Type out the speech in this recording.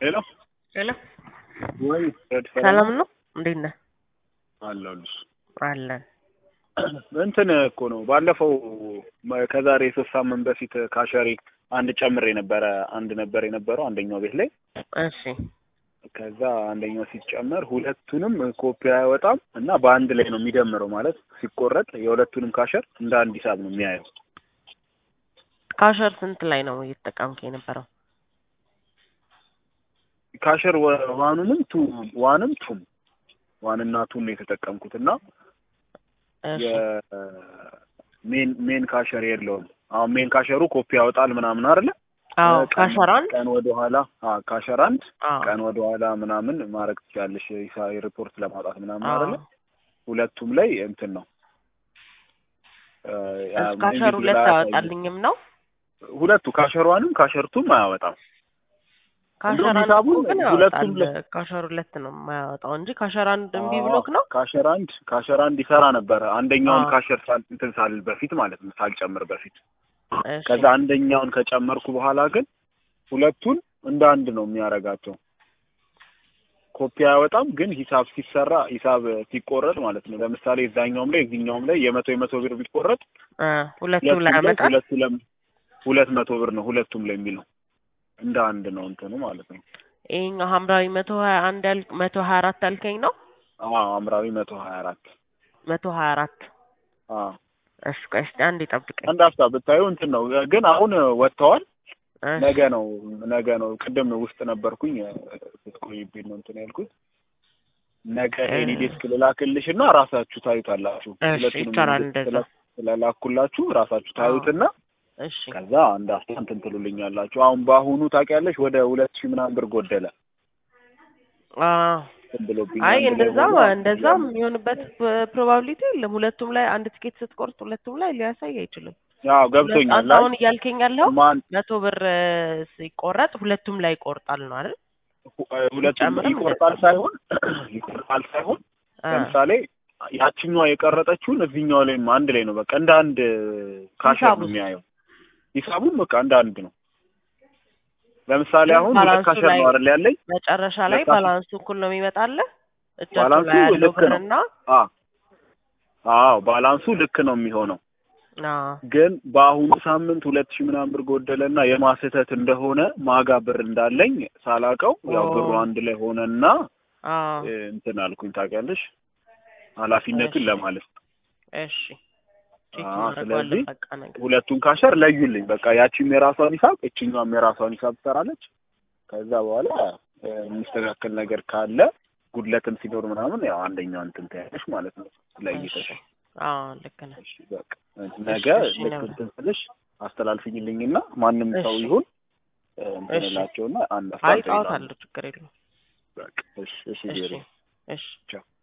ሄሎ ሄሎ ወይ ረድ ሰላም ነው? እንዴት ነህ? አለሁልሽ። አለን። እንትን እኮ ነው ባለፈው መ- ከዛሬ ሶስት ሳምንት በፊት ካሸሪ አንድ ጨምር የነበረ አንድ ነበር የነበረው አንደኛው ቤት ላይ እሺ ከዛ አንደኛው ሲጨመር ሁለቱንም ኮፒ አይወጣም እና በአንድ ላይ ነው የሚደምረው ማለት ሲቆረጥ የሁለቱንም ካሸር እንደ አንድ ሂሳብ ነው የሚያየው። ካሸር ስንት ላይ ነው እየተጠቀምክ የነበረው? ካሸር ወ- ዋኑንም ቱ ዋንም ቱም ዋንና ቱን ነው የተጠቀምኩት እና እሺ የሜን ሜን ካሸር የለውም። አሁን ሜን ካሸሩ ኮፒ ያወጣል ምናምን አይደለ? አዎ ቀን- ካሸር አንድ ቀን ወደ ኋላ አዎ ካሸር አንድ አዎ ቀን ወደ ኋላ ምናምን ማድረግ ትችላለሽ ሂሳ- ሪፖርት ለማውጣት ምናምን አዎ አይደለ? ሁለቱም ላይ እንትን ነው እ፣ ያ እስ ካሸር ኢንቪዚብል ሁለት አያሳይም። አያወጣልኝም ነው ሁለቱ ካሸሯንም ካሸርቱም አያወጣም። ካሸር አንድ ሂሳቡን እኮ ግን ሁለቱም ያወጣል። ላይ- ካሸር ሁለት ነው የማያወጣው እንጂ ካሸር አንድ እምቢ አዎ፣ ብሎክ ነው። ካሸር አንድ ካሸር አንድ ይሰራ ነበረ አንደኛውን አዎ። ካሸር ሳል እንትን ሳልል በፊት ማለት ነው ሳልጨምር በፊት እሺ ከዛ አንደኛውን ከጨመርኩ በኋላ ግን ሁለቱን እንደ አንድ ነው የሚያደርጋቸው። ኮፒ አያወጣም፣ ግን ሂሳብ ሲሰራ ሂሳብ ሲቆረጥ ማለት ነው። ለምሳሌ እዛኛውም ላይ እዚህኛውም ላይ የመቶ የመቶ ብር ቢቆረጥ እ ሁለቱም ሁለቱም ላይ ላይ ያመጣል። ሁለቱ ለም ሁለት መቶ ብር ነው ሁለቱም ላይ የሚለው እንደ አንድ ነው እንትኑ ማለት ነው። ይሄኛው ሐምራዊ መቶ ሀያ አንድ ያል መቶ ሀያ አራት ያልከኝ ነው። አዎ አምራዊ መቶ ሀያ አራት መቶ ሀያ አራት አዎ እሺ ቆይ እስኪ አንድ ይጠብቀኝ። አንድ ሀፍታ ብታዩ እንትን ነው ግን አሁን ወጥተዋል። እሺ ነገ ነው ነገ ነው። ቅድም ውስጥ ነበርኩኝ ስትቆይብኝ ነው እንትን ያልኩት። ነገ እ- ኤኒ ዴስክ ልላክልሽ እና ራሳችሁ ታዩታላችሁ። እሺ ሁለቱንም ይቻላል ኤኒ ዴስክ እንደዛ። ስላ- ስለላኩላችሁ ራሳችሁ ታዩትና እሺ ከዛ አንድ አፍታ እንትን ትሉልኛላችሁ። አሁን በአሁኑ ታውቂያለሽ ወደ ሁለት ሺህ ምናምን ብር ጎደለ አዎ እንትን ብሎብኝ አይ አንድ ላይ እንደዛ ሆኖ እንደዛ የሚሆንበት ፕሮባቢሊቲ የለም። ሁለቱም ላይ አንድ ትኬት ስትቆርጥ ሁለቱም ላይ ሊያሳይ አይችልም። አዎ ገብቶኛል። አንተ አሁን እያልከኝ ያለው ማን መቶ ብር እ፣ ሲቆረጥ ሁለቱም ላይ ይቆርጣል ነው አይደል? ሁ- ሁለቱም ጨምርም ይቆርጣል ሳይሆን ይቆርጣል ሳይሆን እ፣ ለምሳሌ ያችኛዋ የቀረጠችውን እዚህኛው ላይም አንድ ላይ ነው። በቃ እንደ አንድ ካሸር ነው ሂሳቡስ? የሚያየው። ሂሳቡም በቃ እንደ አንድ ነው። ለምሳሌ ግን አሁን ሁለት ባላንሱ ካሸር ላይ ነው አይደል ያለኝ? መጨረሻ ላይ ለካ- ባላንሱ እኩል ነው የሚመጣልህ እጃቸው ባላንሱ ላይ ያለው ልክ ነው። ብርና አ አዎ ባላንሱ ልክ ነው የሚሆነው። አዎ ግን በአሁኑ ሳምንት ሁለት ሺህ ምናምን ብር ጎደለና የማስህተት እንደሆነ ማጋ ብር እንዳለኝ ሳላቀው ያው ኦ። ብሩ አንድ ላይ ሆነና አዎ እ፣ እንትን አልኩኝ ታውቂያለሽ፣ ኃላፊነቱን እሺ። ለማለት እሺ ቼክ አዎ፣ እናደርገዋለን ስለዚህ በቃ ነገር ሁለቱን ካሸር ለዩልኝ። በቃ ያቺም የራሷን ሂሳብ እችኛዋም የራሷን ሂሳብ ትሰራለች። ከዛ በኋላ እ፣ የሚስተካከል ነገር ካለ ጉድለትም ሲኖር ምናምን ያው አንደኛው እንትን ታያለሽ ማለት ነው ለይተሽ። እሺ። አዎ ልክ ነህ። እሺ በቃ ነገ እሺ፣ ልክ ነው። እንትን ስልሽ አስተላልፍኝልኝና ማንም ሰው እሺ። ይሁን እ፣ እንትን እሺ። እላቸውና አንድ አይ አስታውሳለሁ። ጣውታለሁ ችግር የለውም። በቃ እሺ እሺ እሺ ዜሮ እሺ ቻው